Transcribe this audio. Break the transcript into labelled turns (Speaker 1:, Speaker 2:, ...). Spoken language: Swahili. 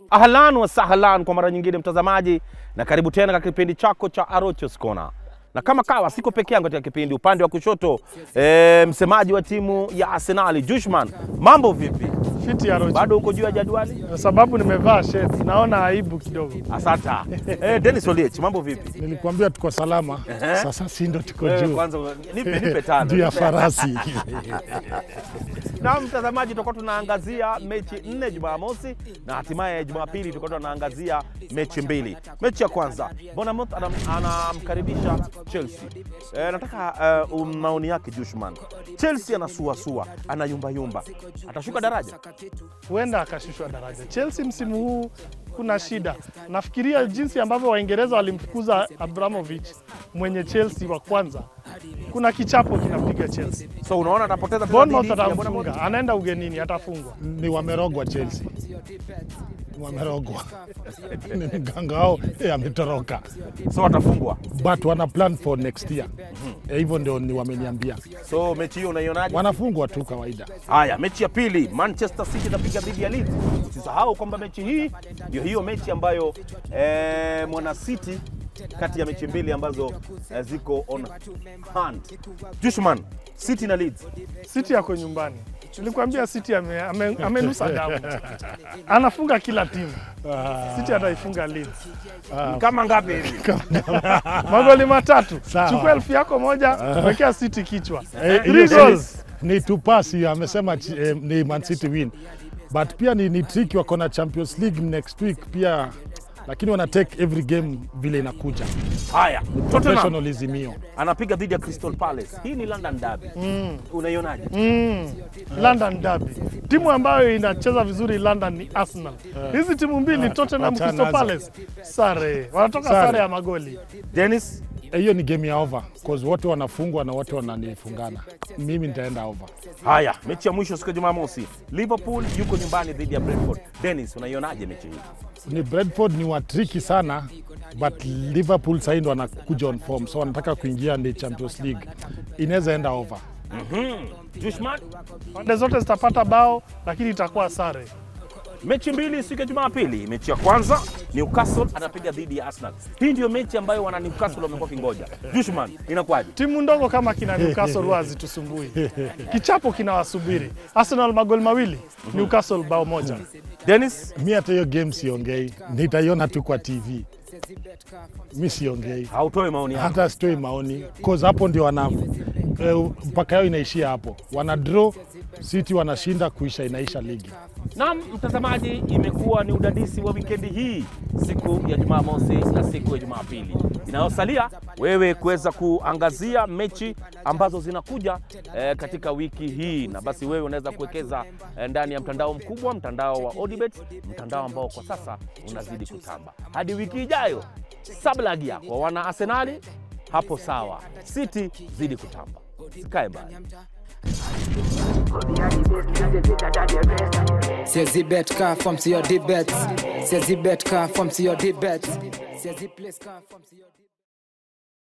Speaker 1: Ahlan wa sahlan kwa mara nyingine mtazamaji, na karibu tena katika kipindi chako cha Arochos Corner. Na kama kawa, siko peke yangu katika kipindi. Upande wa kushoto e, msemaji wa timu ya Arsenal Jushman, mambo vipi?
Speaker 2: Fiti ya Rocho.
Speaker 1: Bado uko juu ya jadwali?
Speaker 2: Kwa sababu nimevaa sheti, naona aibu kidogo.
Speaker 1: Asanta. e, Dennis Oliech, mambo vipi?
Speaker 3: Nilikwambia tuko salama, sasa si ndo tuko
Speaker 1: Wewe
Speaker 3: juu
Speaker 1: kwanza nipe, nipe tano.
Speaker 3: juu ya
Speaker 1: Nipe-
Speaker 3: farasi.
Speaker 1: Na mtazamaji, tutakuwa tunaangazia mechi nne Jumamosi na hatimaye Jumapili tutakuwa tunaangazia mechi mbili. Mechi ya kwanza Bournemouth anam- anamkaribisha Chelsea. E, nataka uh, maoni yake Jushman. Chelsea anasuasua, anayumbayumba, atashuka daraja?
Speaker 2: Huenda akashushwa daraja. Chelsea msimu huu kuna shida. Nafikiria jinsi ambavyo Waingereza walimfukuza Abramovich mwenye Chelsea wa kwanza, kuna kichapo kinapiga Chelsea.
Speaker 1: So unaona atapoteza tena
Speaker 2: Bournemouth
Speaker 1: dhidi ya Bournemouth?
Speaker 2: atamfunga, anaenda ugenini, atafungwa.
Speaker 3: Ni wamerogwa Chelsea, Ni wamerogwa ni mganga wao eh, ametoroka,
Speaker 1: So atafungwa.
Speaker 3: but wana plan for next year Eh, hivyo ndio ni wameniambia,
Speaker 1: So mechi hiyo unaionaje?
Speaker 3: wanafungwa tu kawaida.
Speaker 1: Haya, mechi ya pili Manchester City itapiga dhidi ya Leeds. Usisahau kwamba mechi hii ndio hiyo mechi ambayo eh, mwana City kati ya mechi mbili ambazo eh, ziko on hand. Jushman, City na Leeds.
Speaker 2: City yako nyumbani. Nilikwambia City ame, ame, amenusa damu, anafunga kila timu. City ataifunga Leeds
Speaker 1: Kama ngapi hivi?
Speaker 2: magoli matatu.
Speaker 3: Sawa.
Speaker 2: Chukua elfu yako moja, wekea City kichwa.
Speaker 3: Eh,
Speaker 2: Three
Speaker 3: hiyo
Speaker 2: goals.
Speaker 3: ni, ni tupasi amesema ch- eh, ni Man City win, but pia ni, ni tricky, wako na Champions League next week pia, lakini wana take every game vile inakuja.
Speaker 1: Haya, Tottenham
Speaker 3: Professionalism hiyo.
Speaker 1: anapiga dhidi ya Crystal Palace. Hii ni London Derby. Unaionaje?
Speaker 2: Mm. London Derby. Timu ambayo inacheza vizuri London ni Arsenal. Hizi timu mbili Tottenham,
Speaker 3: wachana
Speaker 2: Crystal
Speaker 3: nazo.
Speaker 2: Palace sare, wanatoka
Speaker 3: Sare.
Speaker 2: sare ya magoli.
Speaker 1: Dennis,
Speaker 3: Eh, hiyo ni game ya over cause wote wanafungwa na wote wananifungana. Mimi nitaenda over.
Speaker 1: haya, mechi ya mwisho siku ya Jumamosi, Liverpool yuko nyumbani dhidi ya Brentford. Dennis, unaionaje mechi hii?
Speaker 3: Ni Brentford ni watriki sana but Liverpool sahii ndo wanakuja on form, so wanataka kuingia ni Champions League, inaweza enda over.
Speaker 1: Jushman,
Speaker 2: Pande zote zitapata bao lakini itakuwa sare.
Speaker 1: mechi mbili siku ya Jumapili. Mechi ya kwanza Newcastle anapiga dhidi ya Arsenal. Hii ndio mechi ambayo wana Newcastle wamekuwa kingoja. Jushman, inakuwaje?
Speaker 2: Timu ndogo kama kina Newcastle huwa hazitusumbui. Kichapo kinawasubiri. Arsenal magoli mawili, Newcastle bao moja.
Speaker 1: Dennis,
Speaker 3: Mi hata hiyo game siongei, nitaiona tu kwa TV. Mi siongei
Speaker 1: hautoi maoni yako.
Speaker 3: hata sitoi maoni cause hapo ndio wana eh, mpaka yao inaishia hapo, wana draw City wanashinda, kuisha inaisha ligi.
Speaker 1: Naam, mtazamaji, imekuwa ni udadisi wa wikendi hii, siku ya Jumamosi na siku ya Jumapili. Inayosalia wewe kuweza kuangazia mechi ambazo zinakuja eh, katika wiki hii, na basi wewe unaweza kuwekeza eh, ndani ya mtandao mkubwa, mtandao wa Odibet, mtandao ambao kwa sasa unazidi kutamba. Hadi wiki ijayo, sablagia kwa wana Arsenali hapo sawa, City zidi kutamba, sikae mbali.
Speaker 4: Says bet car from to your debate. Says bet car from to your debate. Says place car from to your debate.